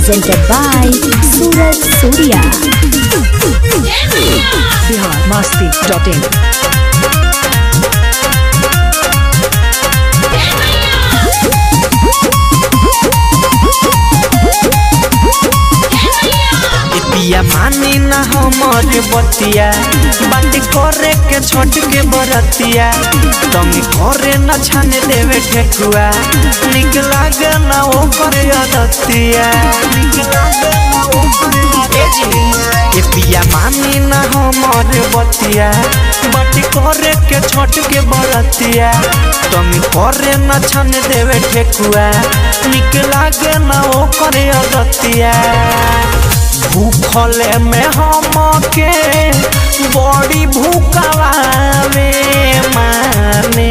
presented by Suraj Surya. Bihar Masti dot in पिया मानी ना हमर बतिया बात करे के छोट के बरतिया तुम करे न छान देवे ठेकुआ निक लागे ना ओ करे अदतिया निक लागे ना ओ करे ए जी ए पिया मानी ना हमर बतिया बात करे के छोट के बरतिया तुम करे न छान देवे ठेकुआ निक लागे ना ओ करे अदतिया भूखले में हम के बड़ी भूखलावे माने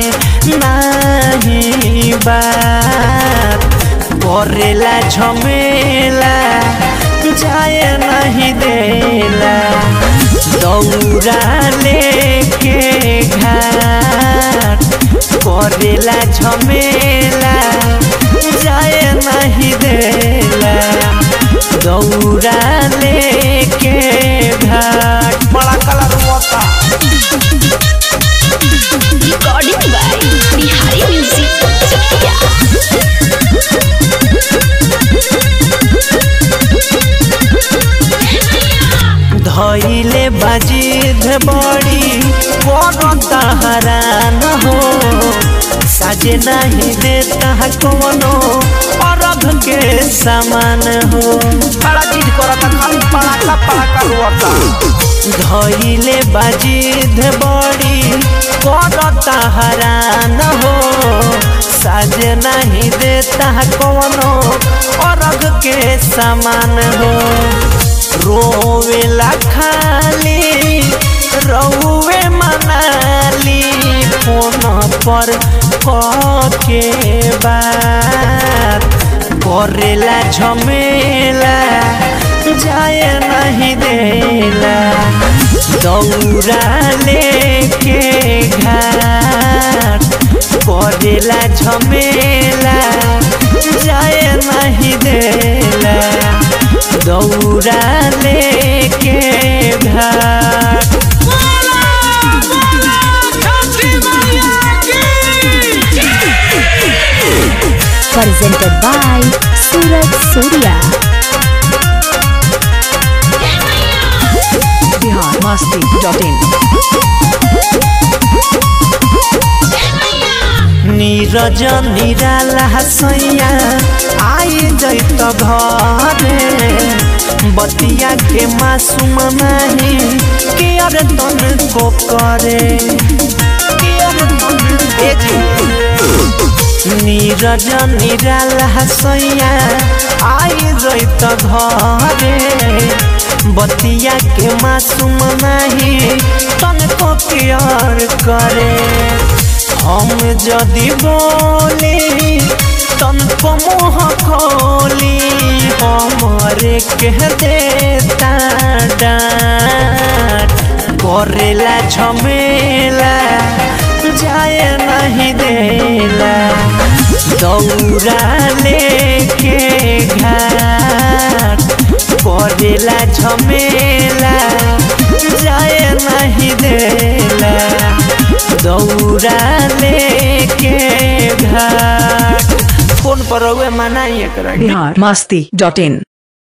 नहीं बात करेला झमेला जाए नहीं देला दौड़ा लेके घाट करेला झमेला जाए नहीं देला दौड़ा लेके घाट बड़ा कलर होता Recording by Bihari Music Chakia. धैले बाजिद बड़ी करता हरान हो साजे नहीं देता कवनो अरब के समान हो बड़ा चीज करता खाली पड़ाका पड़ाका होता धैले बाजिद बड़ी करता हरान हो साजे नहीं देता कवनो अरब के समान हो रोवेला खाली रौवे मनाली फोन पर के बात करेला झमेला जाए नहीं देला दौड़ा लेके घाट करेला झमेला जाए नहीं देला दौड़ा लेके घाट Presented by Suraj Surya. Bihar Masti dot in Neeraj Nirala सैया आई जैत घरे बतिया के मासूम नहीं के अरे तन को करे के अरे तन ए जी नीरज निराला सैया आई जैत घरे बतिया के मासूम नहीं तन को प्यार करे हम जदि बोली तन को मुँह खोली हमरे कह देता डांट करेला झमेला जाए नहीं देला दौड़ा लेके घाट करेला झमेला जाए नहीं देला दौड़ा लेके घाट फोन पर रहुए मनाइए करा बिहार मस्ती डॉट इन